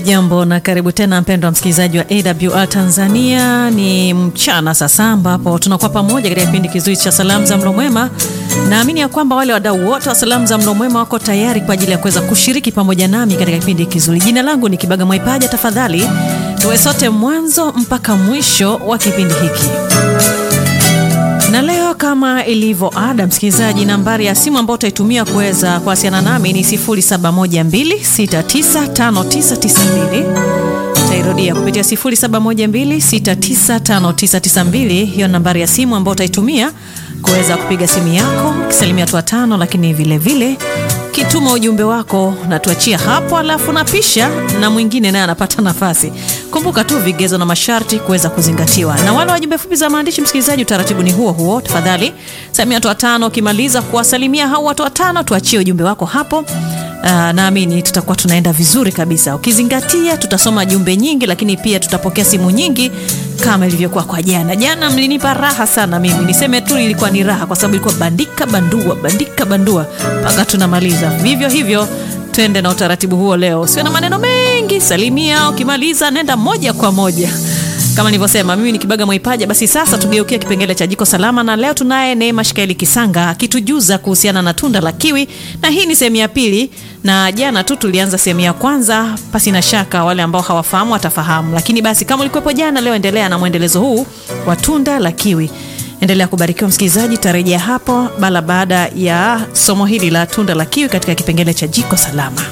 Hujambo na karibu tena mpendwa msikilizaji wa AWR Tanzania. Ni mchana sasa ambapo tunakuwa pamoja katika kipindi kizuri cha salamu za mlo mwema. Naamini ya kwamba wale wadau wote wa salamu za mlo mwema wako tayari kwa ajili ya kuweza kushiriki pamoja nami katika kipindi kizuri. Jina langu ni Kibaga Mwaipaja. Tafadhali tuwe sote mwanzo mpaka mwisho wa kipindi hiki na leo kama ilivyo ada, msikilizaji, nambari ya simu ambayo utaitumia kuweza kuwasiliana nami ni 0712695992. Utairudia kupitia 0712695992. Hiyo nambari ya simu ambayo utaitumia kuweza kupiga simu yako ukisalimia watu watano, lakini vile vile kituma ujumbe wako na tuachia hapo, alafu napisha na mwingine naye anapata nafasi. Kumbuka tu vigezo na masharti kuweza kuzingatiwa. Na wale wajumbe fupi za maandishi, msikilizaji, utaratibu ni huo huo. Tafadhali salimia watu watano, ukimaliza kuwasalimia hao watu watano, tuachie ujumbe wako hapo. Uh, naamini tutakuwa tunaenda vizuri kabisa, ukizingatia tutasoma jumbe nyingi, lakini pia tutapokea simu nyingi kama ilivyokuwa kwa jana. Jana mlinipa raha sana, mimi niseme tu ilikuwa ni raha, kwa sababu ilikuwa bandika bandua, bandika bandua mpaka tunamaliza. Vivyo hivyo twende na utaratibu huo leo, sio na maneno mengi. Salimia, ukimaliza nenda moja kwa moja kama nilivyosema, mimi ni Kibaga Mwaipaja. Basi sasa tugeukia kipengele cha jiko salama, na leo tunaye Neema Shikaeli Kisanga akitujuza kuhusiana na tunda la kiwi, na hii ni sehemu ya pili, na jana tu tulianza sehemu ya kwanza. Pasi na shaka wale ambao hawafahamu watafahamu, lakini basi kama ulikuwepo jana, leo endelea na mwendelezo huu wa tunda la kiwi. Endelea kubarikiwa msikilizaji, tarejea hapo bala baada ya somo hili la tunda la kiwi katika kipengele cha jiko salama.